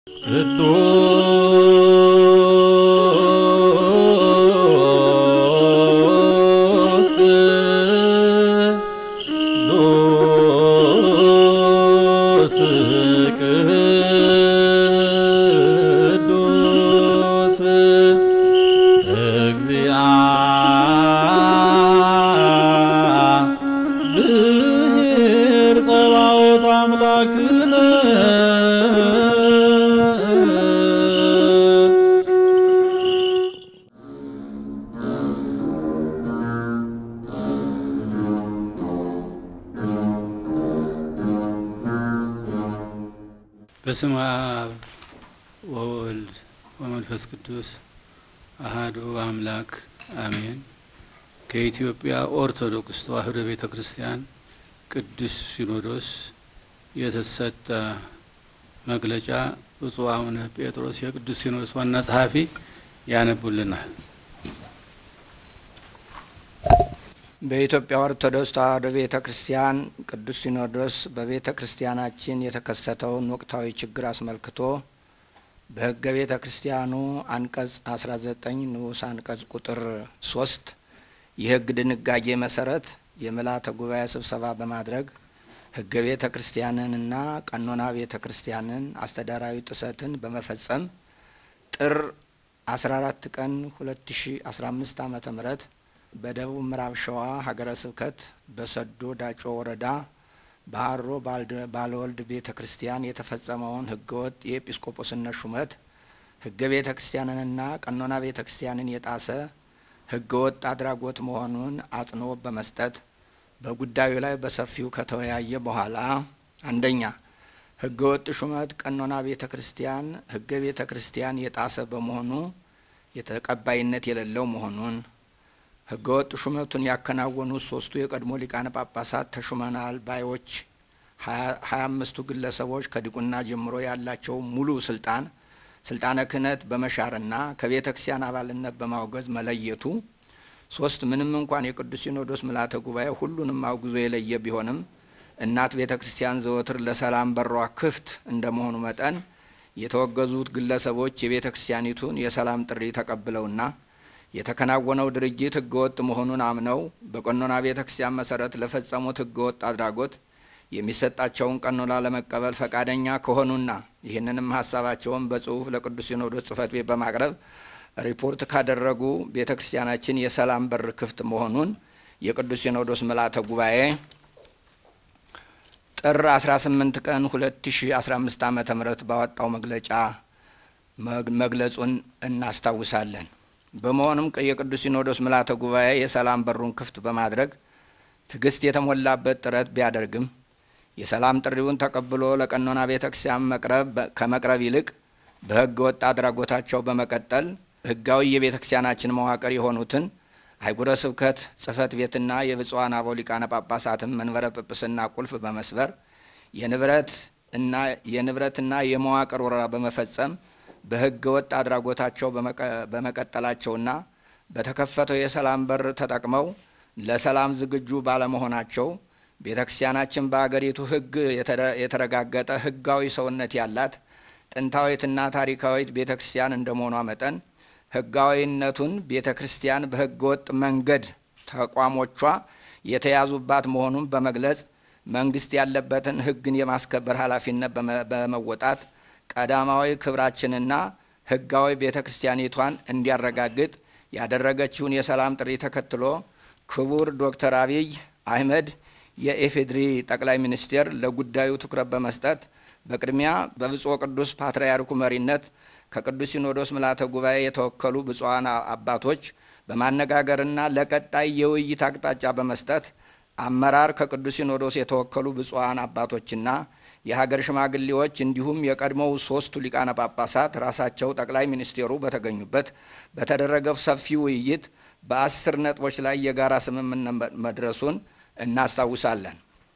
ቅዱስ ቅዱስ ቅዱስ እግዚአብሔር ጸባኦት አምላክነ በስመ አብ ወወልድ ወመንፈስ ቅዱስ አሃዱ አምላክ አሜን። ከኢትዮጵያ ኦርቶዶክስ ተዋሕዶ ቤተ ክርስቲያን ቅዱስ ሲኖዶስ የተሰጠ መግለጫ ብፁዕ አቡነ ጴጥሮስ የቅዱስ ሲኖዶስ ዋና ጸሐፊ ያነቡልናል። በኢትዮጵያ ኦርቶዶክስ ተዋሕዶ ቤተ ክርስቲያን ቅዱስ ሲኖዶስ በቤተ ክርስቲያናችን የተከሰተውን ወቅታዊ ችግር አስመልክቶ በሕገ ቤተ ክርስቲያኑ አንቀጽ 19 ንዑስ አንቀጽ ቁጥር ሶስት የሕግ ድንጋጌ መሰረት የምልዓተ ጉባኤ ስብሰባ በማድረግ ሕገ ቤተ ክርስቲያንንና ቀኖና ቤተ ክርስቲያንን አስተዳራዊ ጥሰትን በመፈጸም ጥር 14 ቀን 2015 ዓመተ ምህረት በደቡብ ምዕራብ ሸዋ ሀገረ ስብከት በሰዶ ዳጮ ወረዳ በሀሮ ባለወልድ ቤተ ክርስቲያን የተፈጸመውን ህገወጥ የኤጲስቆጶስነት ሹመት ህገ ቤተ ክርስቲያንንና ቀኖና ቤተ ክርስቲያንን የጣሰ ህገወጥ አድራጎት መሆኑን አጽንኦት በመስጠት በጉዳዩ ላይ በሰፊው ከተወያየ በኋላ አንደኛ ህገወጥ ሹመት ቀኖና ቤተ ክርስቲያን ህገ ቤተ ክርስቲያን የጣሰ በመሆኑ የተቀባይነት የሌለው መሆኑን ህገወጥ ሹመቱን ያከናወኑት ሶስቱ የቀድሞ ሊቃነ ጳጳሳት ተሹመናል ባዮች ሀያ አምስቱ ግለሰቦች ከዲቁና ጀምሮ ያላቸው ሙሉ ስልጣን ስልጣነ ክህነት በመሻርና ከቤተ ክርስቲያን አባልነት በማውገዝ መለየቱ ሶስት ምንም እንኳን የቅዱስ ሲኖዶስ ምልዓተ ጉባኤ ሁሉንም አውግዞ የለየ ቢሆንም እናት ቤተ ክርስቲያን ዘወትር ለሰላም በሯ ክፍት እንደመሆኑ መጠን የተወገዙት ግለሰቦች የቤተ ክርስቲያኒቱን የሰላም ጥሪ ተቀብለውና የተከናወነው ድርጊት ህገወጥ መሆኑን አምነው በቀኖና ቤተ ክርስቲያን መሰረት ለፈጸሙት ህገወጥ አድራጎት የሚሰጣቸውን ቀኖና ለመቀበል ፈቃደኛ ከሆኑና ይህንንም ሀሳባቸውን በጽሁፍ ለቅዱስ ሲኖዶስ ጽሕፈት ቤት በማቅረብ ሪፖርት ካደረጉ ቤተ ክርስቲያናችን የሰላም በር ክፍት መሆኑን የቅዱስ ሲኖዶስ ምልዓተ ጉባኤ ጥር 18 ቀን 2015 ዓ ም ባወጣው መግለጫ መግለጹን እናስታውሳለን። በመሆኑም የቅዱስ ሲኖዶስ ምልዓተ ጉባኤ የሰላም በሩን ክፍት በማድረግ ትዕግስት የተሞላበት ጥረት ቢያደርግም የሰላም ጥሪውን ተቀብሎ ለቀኖና ቤተ ክርስቲያን መቅረብ ከመቅረብ ይልቅ በህገ ወጥ አድራጎታቸው በመቀጠል ህጋዊ የቤተ ክርስቲያናችን መዋቅር የሆኑትን አህጉረ ስብከት ጽሕፈት ቤትና የብፁዓን አበው ሊቃነ ጳጳሳትን መንበረ ጵጵስና ቁልፍ በመስበር የንብረት እና የንብረትና የመዋቅር ወረራ በመፈጸም በህገ ወጥ አድራጎታቸው በመቀጠላቸውና በተከፈተው የሰላም በር ተጠቅመው ለሰላም ዝግጁ ባለመሆናቸው ቤተ ክርስቲያናችን በአገሪቱ ህግ የተረጋገጠ ህጋዊ ሰውነት ያላት ጥንታዊትና ታሪካዊት ቤተ ክርስቲያን እንደመሆኗ መጠን ህጋዊነቱን ቤተ ክርስቲያን በህገ ወጥ መንገድ ተቋሞቿ የተያዙባት መሆኑን በመግለጽ መንግስት ያለበትን ህግን የማስከበር ኃላፊነት በመወጣት ቀዳማዊ ክብራችንና ህጋዊ ቤተ ክርስቲያኒቷን እንዲያረጋግጥ ያደረገችውን የሰላም ጥሪ ተከትሎ ክቡር ዶክተር አብይ አህመድ የኢፌዴሪ ጠቅላይ ሚኒስቴር ለጉዳዩ ትኩረት በመስጠት በቅድሚያ በብፁዕ ቅዱስ ፓትርያርኩ መሪነት ከቅዱስ ሲኖዶስ ምልዓተ ጉባኤ የተወከሉ ብፁዓን አባቶች በማነጋገርና ለቀጣይ የውይይት አቅጣጫ በመስጠት አመራር ከቅዱስ ሲኖዶስ የተወከሉ ብፁዓን አባቶችና የሀገር ሽማግሌዎች እንዲሁም የቀድሞው ሶስቱ ሊቃነ ጳጳሳት ራሳቸው ጠቅላይ ሚኒስቴሩ በተገኙበት በተደረገው ሰፊ ውይይት በአስር ነጥቦች ላይ የጋራ ስምምነት መድረሱን እናስታውሳለን።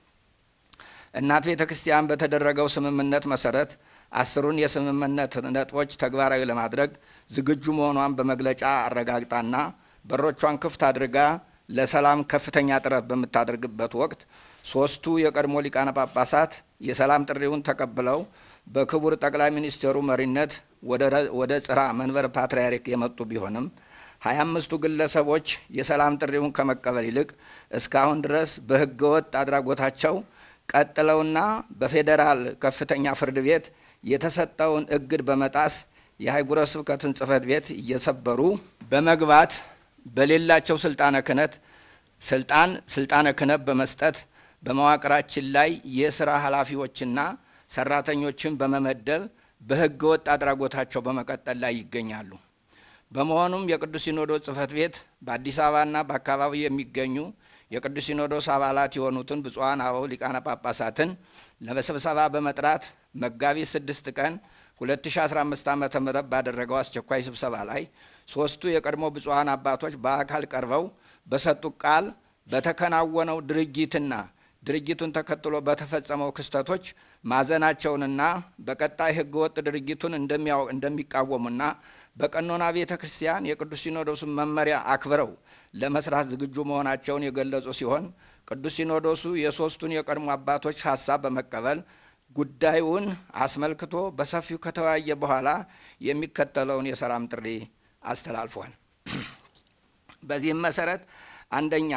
እናት ቤተ ክርስቲያን በተደረገው ስምምነት መሰረት አስሩን የስምምነት ነጥቦች ተግባራዊ ለማድረግ ዝግጁ መሆኗን በመግለጫ አረጋግጣና በሮቿን ክፍት አድርጋ ለሰላም ከፍተኛ ጥረት በምታደርግበት ወቅት ሶስቱ የቀድሞ ሊቃነ ጳጳሳት የሰላም ጥሪውን ተቀብለው በክቡር ጠቅላይ ሚኒስትሩ መሪነት ወደ ጽራ መንበር ፓትርያርክ የመጡ ቢሆንም ሀያ አምስቱ ግለሰቦች የሰላም ጥሪውን ከመቀበል ይልቅ እስካሁን ድረስ በሕገ ወጥ አድራጎታቸው ቀጥለውና በፌዴራል ከፍተኛ ፍርድ ቤት የተሰጠውን እግድ በመጣስ የአህጉረ ስብከትን ጽሕፈት ቤት እየሰበሩ በመግባት በሌላቸው ስልጣነ ክህነት ስልጣን ስልጣነ ክህነት በመስጠት በመዋቅራችን ላይ የስራ ኃላፊዎችና ሰራተኞችን በመመደብ በሕገ ወጥ አድራጎታቸው በመቀጠል ላይ ይገኛሉ። በመሆኑም የቅዱስ ሲኖዶስ ጽሕፈት ቤት በአዲስ አበባና በአካባቢው የሚገኙ የቅዱስ ሲኖዶስ አባላት የሆኑትን ብፁዓን አበው ሊቃነ ጳጳሳትን ለስብሰባ በመጥራት መጋቢት ስድስት ቀን 2015 ዓ ም ባደረገው አስቸኳይ ስብሰባ ላይ ሦስቱ የቀድሞ ብፁዓን አባቶች በአካል ቀርበው በሰጡት ቃል በተከናወነው ድርጊትና ድርጊቱን ተከትሎ በተፈጸመው ክስተቶች ማዘናቸውንና በቀጣይ ሕገወጥ ድርጊቱን እንደሚቃወሙና በቀኖና ቤተ ክርስቲያን የቅዱስ ሲኖዶሱን መመሪያ አክብረው ለመስራት ዝግጁ መሆናቸውን የገለጹ ሲሆን ቅዱስ ሲኖዶሱ የሦስቱን የቀድሞ አባቶች ሀሳብ በመቀበል ጉዳዩን አስመልክቶ በሰፊው ከተወያየ በኋላ የሚከተለውን የሰላም ጥሪ አስተላልፏል። በዚህም መሰረት አንደኛ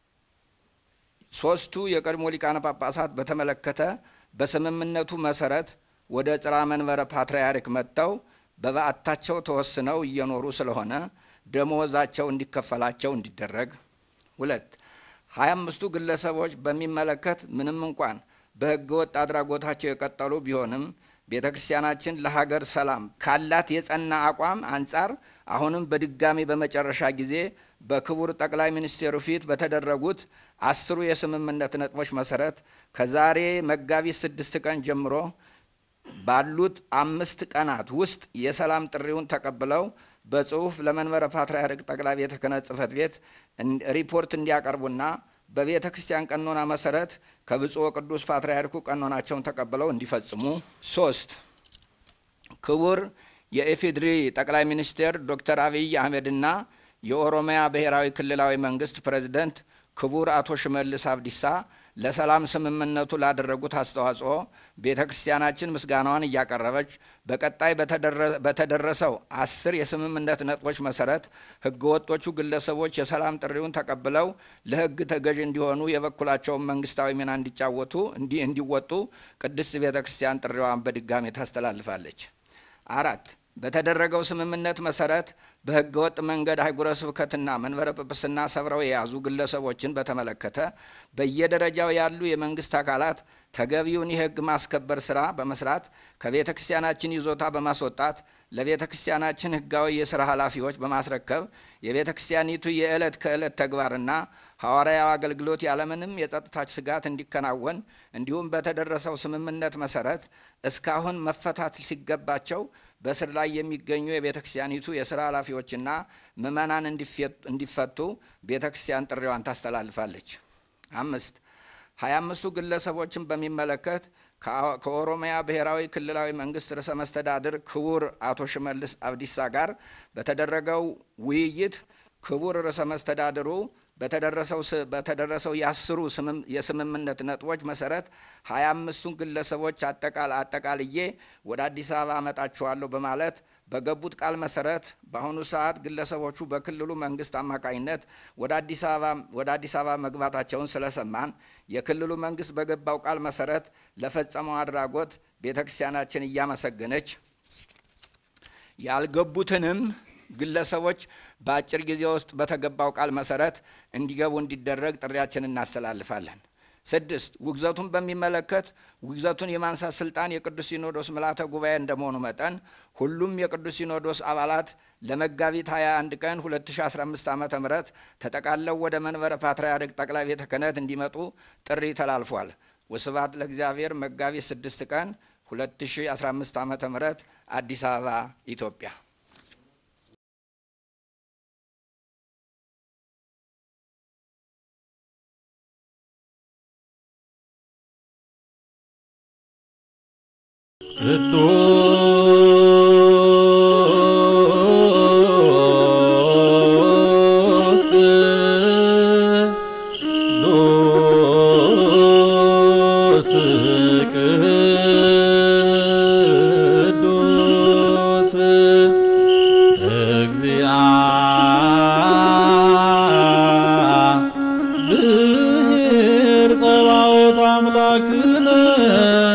ሦስቱ የቀድሞ ሊቃነ ጳጳሳት በተመለከተ በስምምነቱ መሰረት ወደ ጽራ መንበረ ፓትርያርክ መጥተው በበዓታቸው ተወስነው እየኖሩ ስለሆነ ደሞዛቸው እንዲከፈላቸው እንዲደረግ። ሁለት ሀያ አምስቱ ግለሰቦች በሚመለከት ምንም እንኳን በሕገ ወጥ አድራጎታቸው የቀጠሉ ቢሆንም ቤተ ክርስቲያናችን ለሀገር ሰላም ካላት የጸና አቋም አንጻር አሁንም በድጋሚ በመጨረሻ ጊዜ በክቡር ጠቅላይ ሚኒስቴሩ ፊት በተደረጉት አስሩ የስምምነት ነጥቦች መሰረት ከዛሬ መጋቢት ስድስት ቀን ጀምሮ ባሉት አምስት ቀናት ውስጥ የሰላም ጥሪውን ተቀብለው በጽሁፍ ለመንበረ ፓትርያርክ ጠቅላይ ቤተ ክህነት ጽሕፈት ቤት ሪፖርት እንዲያቀርቡና በቤተ ክርስቲያን ቀኖና መሰረት ከብፁዕ ቅዱስ ፓትርያርኩ ቀኖናቸውን ተቀብለው እንዲፈጽሙ። ሶስት ክቡር የኢፌዴሪ ጠቅላይ ሚኒስቴር ዶክተር አብይ አህመድና የኦሮሚያ ብሔራዊ ክልላዊ መንግስት ፕሬዝደንት ክቡር አቶ ሽመልስ አብዲሳ ለሰላም ስምምነቱ ላደረጉት አስተዋጽኦ ቤተ ክርስቲያናችን ምስጋናዋን እያቀረበች በቀጣይ በተደረሰው አስር የስምምነት ነጥቦች መሰረት ህገወጦቹ ግለሰቦች የሰላም ጥሪውን ተቀብለው ለህግ ተገዥ እንዲሆኑ የበኩላቸውን መንግስታዊ ሚና እንዲጫወቱ እንዲህ እንዲወጡ ቅድስት ቤተ ክርስቲያን ጥሪዋን በድጋሚ ታስተላልፋለች። አራት በተደረገው ስምምነት መሰረት በህገ ወጥ መንገድ አህጉረ ስብከትና መንበረ ጵጵስና ሰብረው የያዙ ግለሰቦችን በተመለከተ በየደረጃው ያሉ የመንግስት አካላት ተገቢውን የህግ ማስከበር ስራ በመስራት ከቤተ ክርስቲያናችን ይዞታ በማስወጣት ለቤተ ክርስቲያናችን ህጋዊ የስራ ኃላፊዎች በማስረከብ የቤተ ክርስቲያኒቱ የዕለት ከዕለት ተግባርና ሐዋርያዊ አገልግሎት ያለምንም የጸጥታ ስጋት እንዲከናወን እንዲሁም በተደረሰው ስምምነት መሰረት እስካሁን መፈታት ሲገባቸው በስር ላይ የሚገኙ የቤተ ክርስቲያኒቱ የስራ ኃላፊዎችና ምዕመናን እንዲፈቱ ቤተ ክርስቲያን ጥሪዋን ታስተላልፋለች። አምስት ሀያ አምስቱ ግለሰቦችን በሚመለከት ከኦሮሚያ ብሔራዊ ክልላዊ መንግስት ርዕሰ መስተዳድር ክቡር አቶ ሽመልስ አብዲሳ ጋር በተደረገው ውይይት ክቡር ርዕሰ መስተዳድሩ በተደረሰው የአስሩ የስምምነት ነጥቦች መሰረት ሀያ አምስቱን ግለሰቦች አጠቃልዬ ወደ አዲስ አበባ አመጣቸዋለሁ በማለት በገቡት ቃል መሰረት በአሁኑ ሰዓት ግለሰቦቹ በክልሉ መንግስት አማካኝነት ወደ አዲስ አበባ መግባታቸውን ስለሰማን የክልሉ መንግስት በገባው ቃል መሰረት ለፈጸመው አድራጎት ቤተ ክርስቲያናችን እያመሰገነች ያልገቡትንም ግለሰቦች በአጭር ጊዜ ውስጥ በተገባው ቃል መሰረት እንዲገቡ እንዲደረግ ጥሪያችን እናስተላልፋለን። ስድስት ውግዘቱን በሚመለከት ውግዘቱን የማንሳት ስልጣን የቅዱስ ሲኖዶስ ምልዓተ ጉባኤ እንደመሆኑ መጠን ሁሉም የቅዱስ ሲኖዶስ አባላት ለመጋቢት 21 ቀን 2015 ዓ ም ተጠቃለው ወደ መንበረ ፓትርያርክ ጠቅላይ ቤተ ክህነት እንዲመጡ ጥሪ ተላልፏል። ወስብሐት ለእግዚአብሔር። መጋቢት 6 ቀን 2015 ዓ ም አዲስ አበባ ኢትዮጵያ። ቅዱስ ቅዱስ እግዚአብሔር ጸባኦት አምላክነ